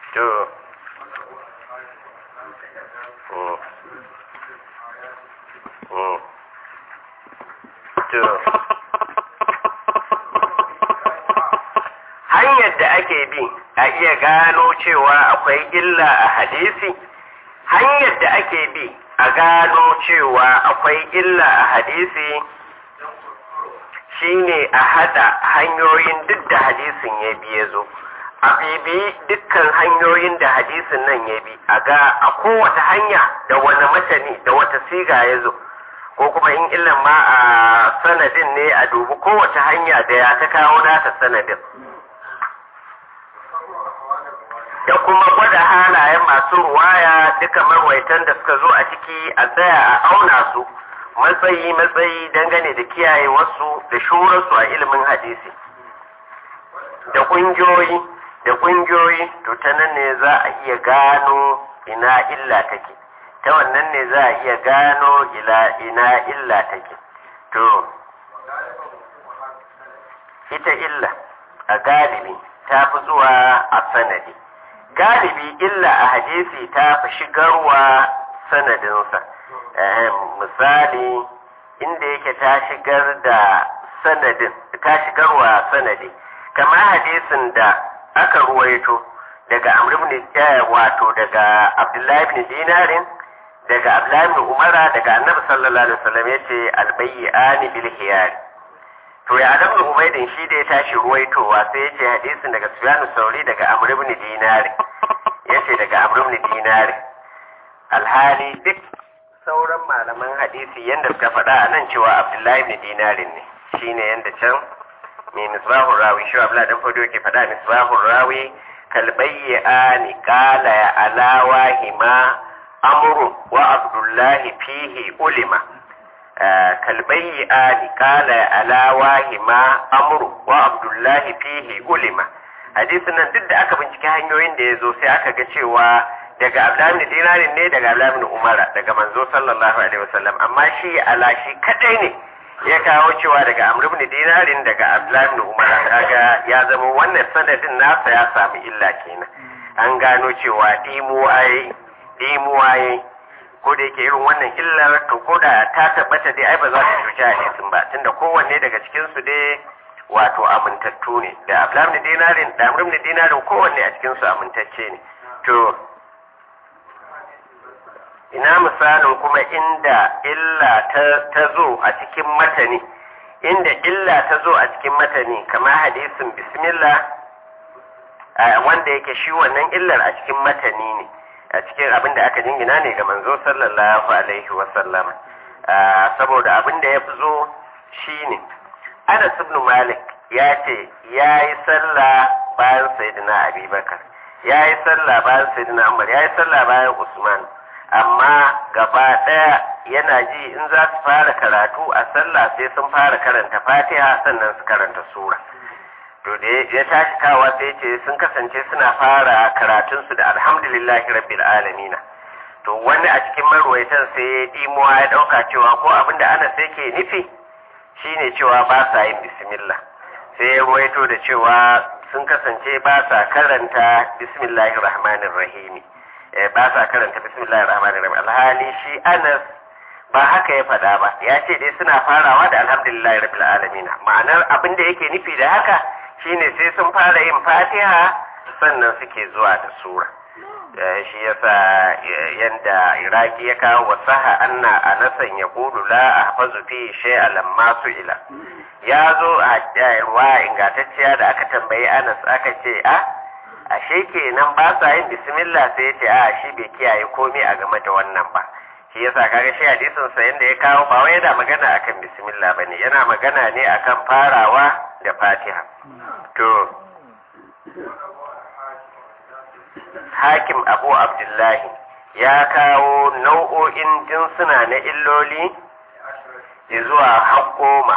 to mm. Mm. to hanyar da ake bi a iya gano cewa akwai illa a hadisi hanyar da ake bi a gano cewa akwai illa a hadisi shine a hada hanyoyin duk da hadisin ya bi ya zo a bibi dukkan hanyoyin da hadisin nan ya bi a ga a kowace hanya da wani matani da wata siga ya zo ko kuma in illan ma a sanadin ne a dubi kowace hanya da ya ta kawo nata sanadin da kuma gwada halayen masu ruwaya duka marwaitan da suka zo a ciki a tsaya a auna su matsayi matsayi dangane da kiyaye wasu da shurarsu a ilimin hadisi da ƙungiyoyi da ƙungiyoyi to ta nan ne za a iya gano ina illa take ta wannan ne za a iya gano ila ina illa take to ita illa a galibi ta fi zuwa a sanadi galibi illa a hadisi ta fi shigarwa sanadinsa misali inda yake ta shigar da sanadin ta shigarwa sanadi kamar hadisin da aka ruwaito daga amr ibn wato daga abdullahi ibn dinarin daga abdullahi ibn umara daga annabi sallallahu alaihi wasallam yace albayyani bil hiyar to ya adam ibn ubaydin shi da ya tashi ruwaitowa sai yace hadisin daga sufyan sauri daga amr ibn dinari yace daga amr ibn dinari alhali duk sauran malaman hadisi yanda suka faɗa a nan cewa abdullahi ibn dinarin ne shine yanda can mai misbahun rawi shi abla dan fado ke faɗa misbahun rawi kalbayyani qala ya alawa hima amru wa abdullahi fihi ulima kalbayyani qala ya alawa hima amru wa abdullahi fihi ulima hadisin nan duk da aka bincike hanyoyin da ya zo sai aka ga cewa daga abdullahi dinarin ne daga abdullahi umara daga manzo sallallahu alaihi wasallam amma shi ala shi kadai ne ya kawo cewa daga amr ibn dinarin daga abdullahi ibn umar kaga ya zama wannan sanadin nasa ya samu illa kenan an gano cewa dimuwaye dimuwaye ko da yake irin wannan illar to ko da ta tabbata dai ai ba za ta cuci hadisin ba tunda kowanne daga cikin su dai wato amintattu ne da abdullahi ibn dinarin da amr ibn dinarin kowanne a cikin su amintacce ne to ina misalin kuma inda illa ta zo a cikin matani inda illa ta zo a cikin matani kamar hadisin bismillah wanda yake shi wannan illar a cikin matani ne a cikin abin da aka jingina ne ga manzo sallallahu alaihi wasallam saboda abin da ya fi zo shi ne anas ibn malik ya ce ya yi sallah bayan sayyidina abubakar ya yi sallah bayan sayyidina umar ya yi sallah bayan usman amma gaba ɗaya yana ji in za su fara karatu a sallah sai sun fara karanta fatiha sannan su karanta sura to da ya tashi kawa sai ce sun kasance suna fara karatunsu da alhamdulillahi rabbil alamina to wani a cikin marwaitan sai ya dimuwa ya ɗauka cewa ko abin da ana sai ke nufi shine cewa ba sa yin bismillah sai ya ruwaito da cewa sun kasance ba sa karanta bismillahir rahmanir rahimi ba sa karanta bismillahir rahmanir rahim alhali shi Anas ba haka ya faɗa ba ya ce dai suna farawa da alhamdulillahi rabbil alamin ma'anar abin da yake nufi da haka shine sai sun fara yin Fatiha sannan suke zuwa da sura shi yasa yanda Iraki ya kawo wasaha anna anasan ya kudu la ahfazu fi shay'a lamma ila ya zo a ruwa ingantacciya da aka tambayi Anas aka ce a ashe kenan ba sa yin bismillah sai ya ce a shi bai kiyaye komai a game da wannan ba shi yasa kaga shi hadisin sa yanda ya kawo ba wai yana magana akan bismillah bane yana magana ne akan farawa da Fatiha to Hakim Abu Abdullahi ya kawo nau'o'in jinsuna na illoli zuwa har goma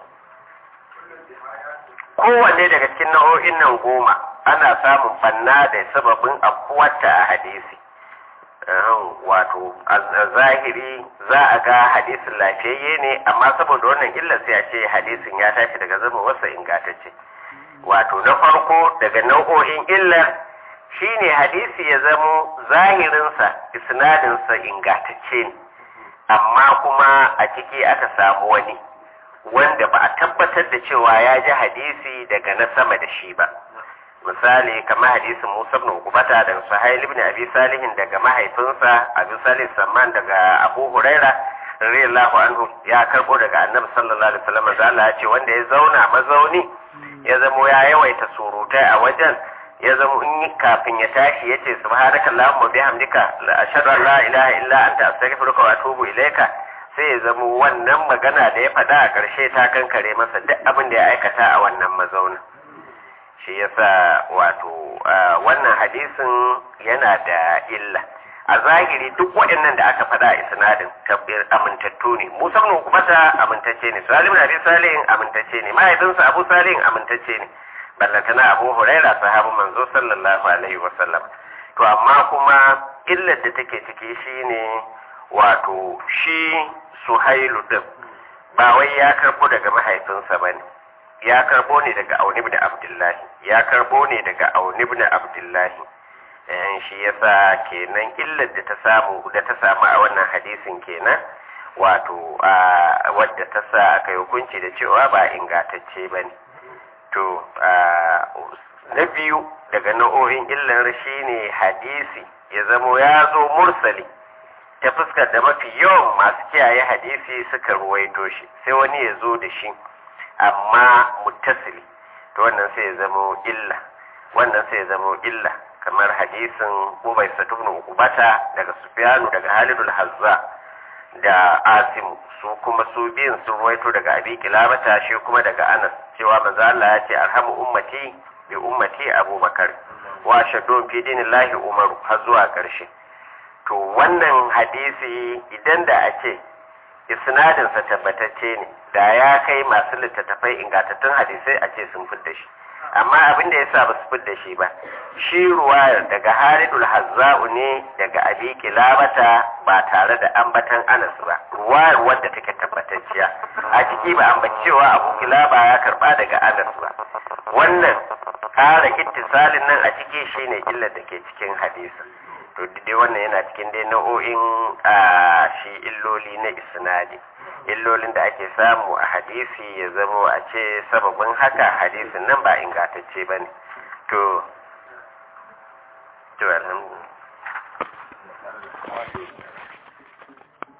kowanne daga cikin nau'o'in nan goma ana samun fanna da sababin afkuwarta a hadisi wato a zahiri za a ga hadisin lafiyayye ne amma saboda wannan illar sai a ce hadisin ya tashi daga zama wasa ingantacce wato na farko daga nau'o'in illar shine hadisi ya zamo zahirinsa isnadinsa ingantacce ne amma kuma a ciki aka samu wani wanda ba a tabbatar da cewa ya ji hadisi daga na sama da shi ba misali kamar hadisin Musa ibn Uqbata daga Suhail ibn Abi Salih daga mahaifinsa Abu Salih Samman daga Abu Huraira radiyallahu anhu ya karbo daga Annabi sallallahu alaihi wasallam da Allah ya ce wanda ya zauna mazauni ya zamo ya yawaita surutai a wajen ya zama in yi kafin ya tashi ya ce subhanaka allahumma bihamdika la ashhadu an la ilaha illa anta astaghfiruka wa atubu ilaika sai ya zama wannan magana da ya faɗa a ƙarshe ta kankare masa duk abin da ya aikata a wannan mazaunin shi yasa wato wannan hadisin yana da illa a zahiri duk waɗannan da aka faɗa a isnadin tabbir amintattu ne musa ibn ukbata amintacce ne salim abi salihin amintacce ne mahaifinsa abu salihin amintacce ne ballantana abu huraira sahabin manzo sallallahu alaihi wasallam to amma kuma illar da take ciki shine wato shi suhailu din ba wai ya karbo daga mahaifinsa bane ya karbo ne daga auni ibn abdullahi ya karbo ne daga auni ibn abdullahi eh shi yasa kenan illar da ta samu da ta samu a wannan hadisin kenan wato wadda ta sa aka hukunci da cewa ba ingantacce bane to na biyu daga nau'o'in illar shi ne hadisi ya zamo ya zo mursali ta fuskar da mafi yawan masu kiyaye hadisi suka ruwaito shi sai wani ya zo da shi amma muttasili to wannan sai ya zamo illa wannan sai ya zamo illa kamar hadisin ubai satubnu ukubata daga sufyanu daga halidul hazza da asimu su kuma su biyun sun ruwaito daga abi kilabata shi kuma daga anas cewa manzo Allah ya ce arhamu ummati bi ummati abubakar wa shaddu fi dinillahi umaru har zuwa karshe to wannan hadisi idan da a ce isnadin sa tabbatacce ne da ya kai masu littattafai ingantattun hadisai a ce sun fidda shi amma abin da yasa ba su fidda shi ba shi ruwayar daga Halidul Hazza'u ne daga Abi Kilabata ba tare da ambatan Anas ba ruwayar wadda take tabbatacciya a ciki ba ambacewa Abu Kilaba ya karba daga Anas ba wannan ƙara ittisalin nan a ciki shine illar da ke cikin hadisin to dai wannan yana cikin dai nau'o'in shi illoli na isnadi illolin da ake samu a hadisi ya zamo a ce sababin haka hadisin nan ba ingantacce ba ne to to alhamdulillah